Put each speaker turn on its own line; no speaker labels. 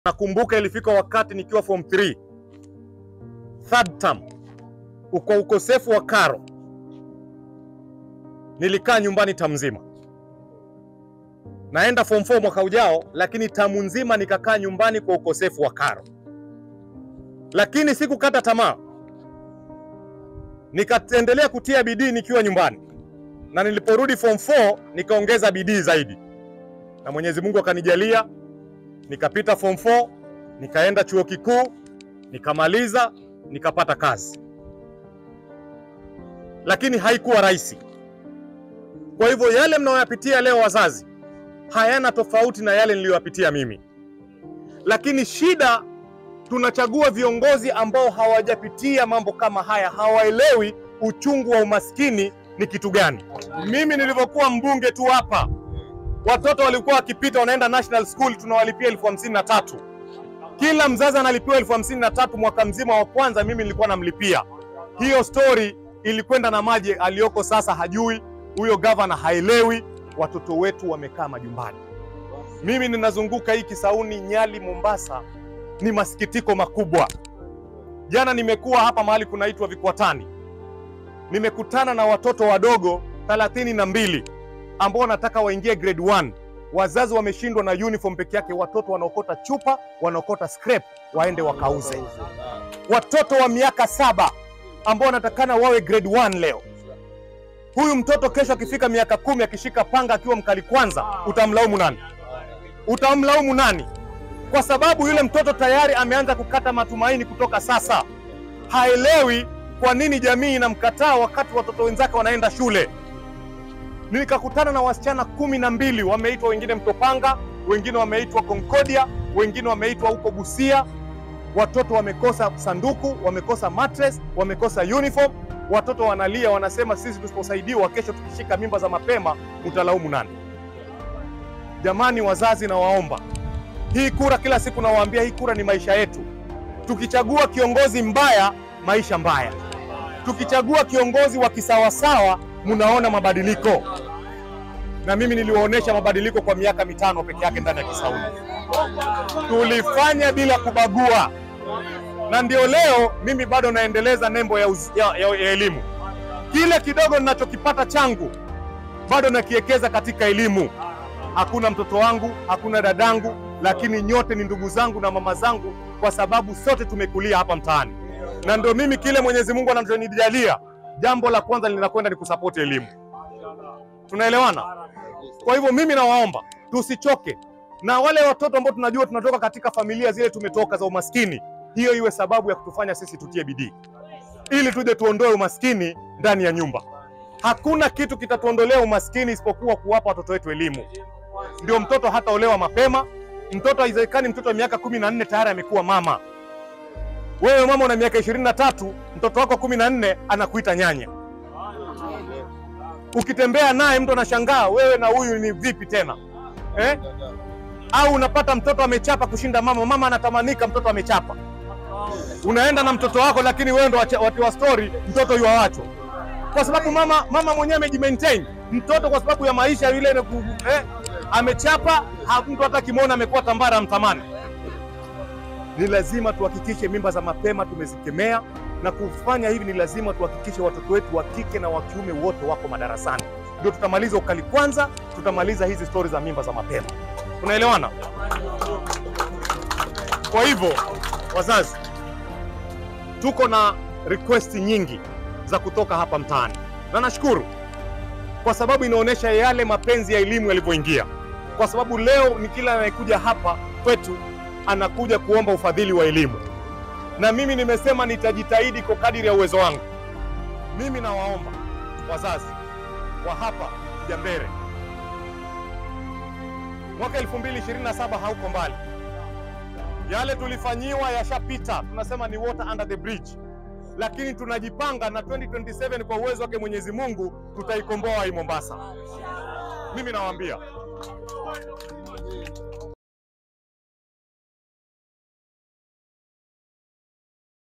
Nakumbuka ilifika wakati nikiwa form 3 third term, kwa ukosefu wa karo nilikaa nyumbani tamu nzima. Naenda form 4 mwaka ujao, lakini tamu nzima nikakaa nyumbani kwa ukosefu wa karo, lakini sikukata tamaa, nikaendelea kutia bidii nikiwa nyumbani, na niliporudi form 4 nikaongeza bidii zaidi, na Mwenyezi Mungu akanijalia nikapita form 4 nikaenda chuo kikuu nikamaliza nikapata kazi, lakini haikuwa rahisi. Kwa hivyo yale mnayoyapitia leo wazazi hayana tofauti na yale niliyoyapitia mimi, lakini shida tunachagua viongozi ambao hawajapitia mambo kama haya, hawaelewi uchungu wa umaskini ni kitu gani. Mimi nilivyokuwa mbunge tu hapa watoto walikuwa wakipita wanaenda national school, tunawalipia elfu hamsini na tatu kila mzazi analipiwa elfu hamsini na tatu mwaka mzima wa kwanza, mimi nilikuwa namlipia. Hiyo story ilikwenda na maji, aliyoko sasa hajui, huyo gavana haelewi, watoto wetu wamekaa majumbani. Mimi ninazunguka hii Kisauni, Nyali, Mombasa, ni masikitiko makubwa. Jana nimekuwa hapa mahali kunaitwa Vikwatani, nimekutana na watoto wadogo thelathini na mbili ambao wanataka waingie grade 1 wazazi wameshindwa na uniform peke yake, watoto wanaokota chupa, wanaokota scrap waende wakauze. Watoto wa miaka saba ambao wanatakana wawe grade 1 leo. Huyu mtoto kesho akifika miaka kumi akishika panga akiwa mkali kwanza, utamlaumu nani? Utamlaumu nani? Kwa sababu yule mtoto tayari ameanza kukata matumaini kutoka sasa. Haelewi kwa nini jamii inamkataa wakati watoto wenzake wanaenda shule. Nikakutana na wasichana kumi na mbili wameitwa, wengine Mtopanga, wengine wameitwa Concordia, wengine wameitwa huko Busia. Watoto wamekosa sanduku, wamekosa mattress, wamekosa uniform. Watoto wanalia, wanasema sisi tusiposaidiwa, kesho tukishika mimba za mapema, utalaumu nani? Jamani wazazi, nawaomba hii kura, kila siku nawaambia hii kura ni maisha yetu. Tukichagua kiongozi mbaya, maisha mbaya. Tukichagua kiongozi wa kisawasawa mnaona mabadiliko, na mimi niliwaonyesha mabadiliko kwa miaka mitano peke yake ndani ya Kisauni. Tulifanya bila kubagua, na ndio leo mimi bado naendeleza nembo ya, uz, ya, ya, ya elimu. Kile kidogo ninachokipata changu bado nakiwekeza katika elimu. Hakuna mtoto wangu, hakuna dadangu, lakini nyote ni ndugu zangu na mama zangu, kwa sababu sote tumekulia hapa mtaani, na ndio mimi kile Mwenyezi Mungu anachonijalia jambo la kwanza linakwenda ni kusapoti elimu. Tunaelewana? Kwa hivyo mimi nawaomba tusichoke, na wale watoto ambao tunajua tunatoka katika familia zile tumetoka za umaskini, hiyo iwe sababu ya kutufanya sisi tutie bidii ili tuje tuondoe umaskini ndani ya nyumba. Hakuna kitu kitatuondolea umaskini isipokuwa kuwapa watoto wetu elimu. Ndio mtoto hataolewa mapema. Mtoto haiwezekani mtoto wa miaka kumi na nne tayari amekuwa mama. Wewe mama una miaka ishirini na tatu mtoto wako kumi na nne anakuita nyanya. Ukitembea naye mtu anashangaa wewe na huyu ni vipi tena eh? Au unapata mtoto amechapa kushinda mama, mama anatamanika mtoto amechapa. Unaenda na mtoto wako, lakini wewe ndo watiwa story, mtoto yuawachwa kwa sababu mama mama mwenyewe amejimaintain. Mtoto kwa sababu ya maisha yule eh, amechapa, mtu hata kimwona amekuwa tambara amtamani ni lazima tuhakikishe mimba za mapema tumezikemea, na kufanya hivi ni lazima tuhakikishe watoto wetu wa kike na wa kiume wote wako madarasani, ndio tutamaliza ukali kwanza, tutamaliza hizi stori za mimba za mapema. Tunaelewana? Kwa hivyo, wazazi, tuko na request nyingi za kutoka hapa mtaani, na nashukuru kwa sababu inaonyesha yale mapenzi ya elimu yalivyoingia, kwa sababu leo ni kila anayekuja hapa kwetu anakuja kuomba ufadhili wa elimu, na mimi nimesema nitajitahidi kwa kadiri ya uwezo wangu. Mimi nawaomba wazazi wa hapa Jambere, mwaka 2027 hauko mbali, yale tulifanyiwa yashapita, tunasema ni water under the bridge, lakini tunajipanga na 2027 kwa uwezo wake Mwenyezi Mungu tutaikomboa hii Mombasa. Mimi nawaambia